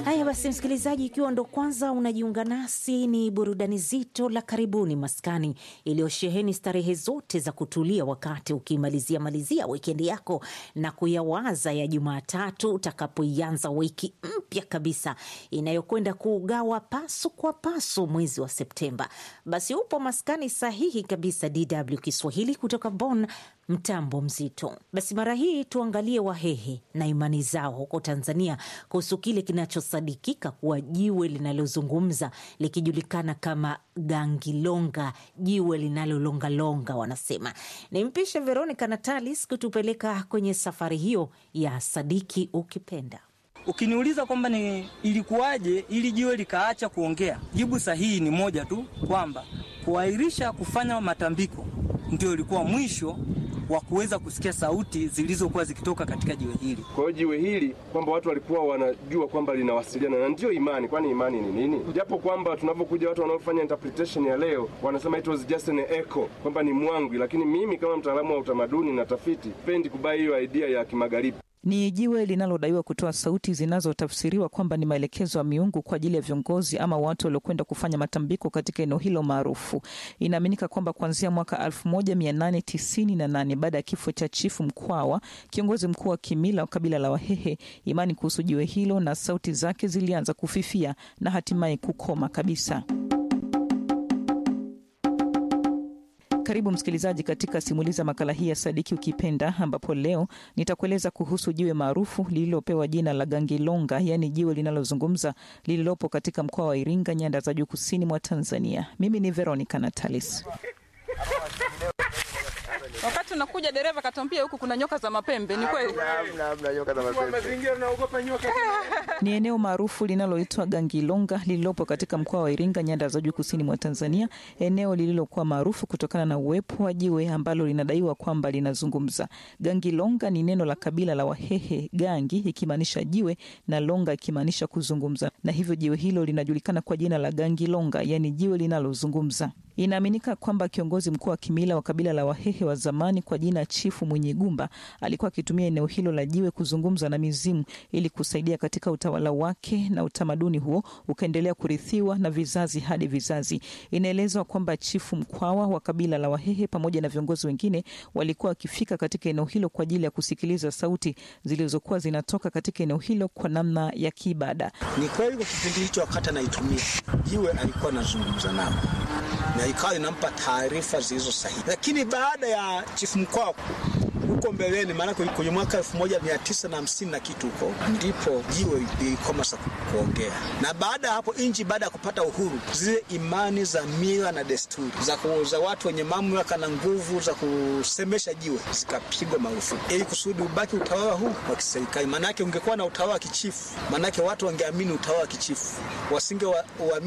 Haya basi, msikilizaji, ikiwa ndo kwanza unajiunga nasi, ni burudani zito la karibuni maskani iliyosheheni starehe zote za kutulia wakati ukimalizia malizia wikendi yako na kuyawaza ya Jumatatu utakapoianza wiki mpya kabisa inayokwenda kuugawa pasu kwa pasu mwezi wa Septemba. Basi upo maskani sahihi kabisa, DW Kiswahili kutoka Bonn, mtambo mzito. Basi mara hii tuangalie Wahehe na imani zao huko Tanzania kuhusu kile kinachosadikika kuwa jiwe linalozungumza likijulikana kama gangilonga, jiwe linalolongalonga wanasema. Nimpishe Veronica Natalis kutupeleka kwenye safari hiyo ya sadiki ukipenda. Ukiniuliza kwamba ni ilikuwaje ili jiwe likaacha kuongea, jibu sahihi ni moja tu, kwamba kuahirisha kufanya matambiko ndio ilikuwa mwisho wa kuweza kusikia sauti zilizokuwa zikitoka katika jiwe hili. Kwa hiyo jiwe hili kwamba watu walikuwa wanajua kwamba linawasiliana na ndiyo imani. Kwani imani ni nini? Japo kwamba tunapokuja watu wanaofanya interpretation ya leo wanasema it was just an echo, kwamba ni mwangwi, lakini mimi kama mtaalamu wa utamaduni na tafiti pendi kubai hiyo idea ya kimagharibi. Ni jiwe linalodaiwa kutoa sauti zinazotafsiriwa kwamba ni maelekezo ya miungu kwa ajili ya viongozi ama watu waliokwenda kufanya matambiko katika eneo hilo maarufu. Inaaminika kwamba kuanzia mwaka 1898 baada ya kifo cha Chifu Mkwawa, kiongozi mkuu wa kimila wa kabila la Wahehe, imani kuhusu jiwe hilo na sauti zake zilianza kufifia na hatimaye kukoma kabisa. Karibu msikilizaji katika simuliza makala hii ya Sadiki Ukipenda, ambapo leo nitakueleza kuhusu jiwe maarufu lililopewa jina la Gangilonga, yaani jiwe linalozungumza lililopo katika mkoa wa Iringa, nyanda za juu kusini mwa Tanzania. Mimi ni Veronica Natalis. Wakati unakuja dereva katwambia huku kuna nyoka za mapembe. Ni kweli? Ni eneo maarufu linaloitwa Gangilonga lililopo katika mkoa wa Iringa, nyanda za juu kusini mwa Tanzania, eneo lililokuwa maarufu kutokana na uwepo wa jiwe ambalo linadaiwa kwamba linazungumza. Gangilonga ni neno la kabila la Wahehe, gangi ikimaanisha jiwe na longa ikimaanisha kuzungumza, na hivyo jiwe hilo linajulikana kwa jina la Gangilonga, yaani jiwe linalozungumza. Inaaminika kwamba kiongozi mkuu wa kimila wa kabila la Wahehe wa zamani kwa jina Chifu Mwenye Gumba alikuwa akitumia eneo hilo la jiwe kuzungumza na mizimu ili kusaidia katika utawala wake, na utamaduni huo ukaendelea kurithiwa na vizazi hadi vizazi. Inaelezwa kwamba Chifu Mkwawa wa kabila la Wahehe pamoja na viongozi wengine walikuwa wakifika katika eneo hilo kwa ajili ya kusikiliza sauti zilizokuwa zinatoka katika eneo hilo kwa namna ya kiibada. Ni kweli kwa kipindi hicho, wakati anaitumia jiwe alikuwa anazungumza nao na ikawa inampa taarifa zilizo sahihi, lakini baada ya chifu Mkwawa huko mbeleni, maana kwenye mwaka elfu moja mia tisa na hamsini na kitu huko ndipo jiwe lilikoma sa kuongea. Na baada ya hapo nchi, baada ya kupata uhuru, zile imani za mila na desturi za, za watu wenye mamlaka na nguvu za kusemesha jiwe zikapigwa marufuku ili kusudi ubaki utawala huu wa kiserikali. Maanake ungekuwa na utawala wa kichifu, maanake watu wangeamini utawala wa kichifu, wasinge wa, wa